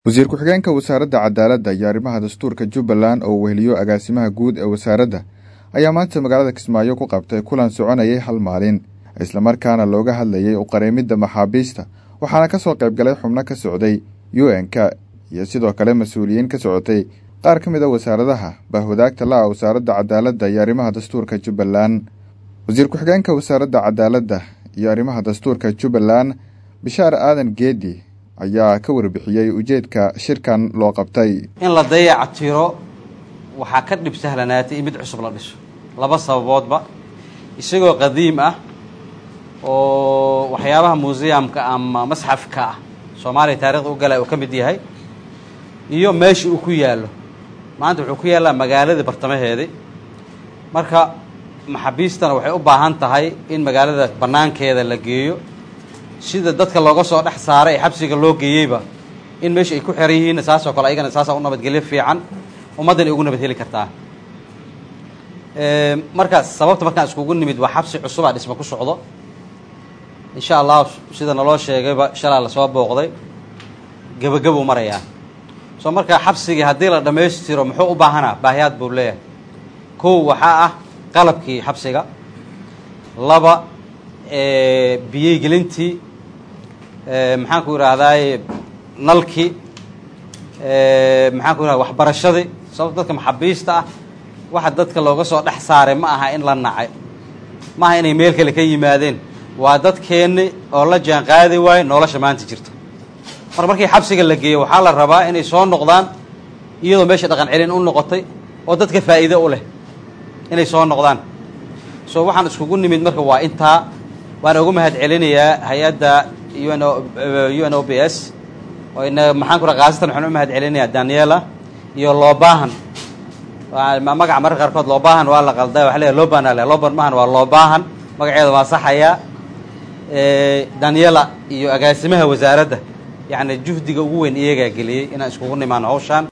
wasiir ku-xigeenka wasaaradda cadaaladda iyo arrimaha dastuurka jubbaland oo weheliyo agaasimaha guud ee wasaaradda ayaa maanta magaalada kismaayo ku qabtay kulan soconayay hal maalin islamarkaana looga hadlayay uqareemidda maxaabiista waxaana ka soo qayb galay xubno ka socday u n-ka iyo sidoo kale mas-uuliyiin ka socotay qaar ka mid a wasaaradaha bahwadaagta la-a wasaaradda cadaaladda iyo arrimaha dastuurka jubbaland wasiir ku-xigeenka wasaaradda cadaaladda iyo arrimaha dastuurka jubbaland bishaar aadan geedi ayaa ka warbixiyey ujeedka shirkan loo qabtay in la dayaca tiro waxaa ka dhib sahlanaatay in mid cusub la dhiso laba sababoodba isagoo qadiim ah oo waxyaabaha museumka ama masxafka ah soomaaliya taarikhda u galay uu ka mid yahay iyo meesha uu ku yaallo maanta wuxuu ku yaallaa magaaladii bartamaheedii marka maxaabiistana waxay u baahan tahay in magaalada bannaankeeda la geeyo sida dadka looga soo dhex saaray ee xabsiga loo geeyeyba in meesha ay ku xeran yihiinna saasoo kale ayagana saasaa u nabadgelyo fiican ummaddan ay ugu nabad heli kartaa marka sababta markaan iskugu nimid waa xabsi cusubaa dhisma ku socdo insha allah sida naloo sheegayba shalaa lasoo booqday gebagabuu marayaa soo markaa xabsigii haddii la dhammaystiro muxuu u baahanaa baahiyaad buu leeyahay kow waxaa ah qalabkii xabsiga laba biyey gelintii maxaan ku idhaahdaay nalkii maxaan ku idhahda waxbarashadii sababto dadka maxaabiista ah waxa dadka looga soo dhex saaray ma aha in la nacay ma aha inay meel kale ka yimaadeen waa dadkeenni oo la jaan qaadi waayo nolosha maanta jirta mar markii xabsiga la geeyo waxaa la rabaa inay soo noqdaan iyadoo meesha dhaqan celin u noqotay oo dadka faa'iide u leh inay soo noqdaan so waxaan iskugu nimid marka waa intaa waan ugu mahad celinayaa hay-adda un u n o b s oo ina maxaan ku raa khaasatan waxaan u mahad celinayaa daniela iyo loobahan magaca mararka qaarkood loobahan waa la qalda waxa leeyahy loban ale loban mahan waa loobahan magaceeda waa saxayaa daniela iyo agaasimaha wasaaradda yacni juhdiga ugu weyn iyagaa geliyey inaan iskugu nimaano hawshaan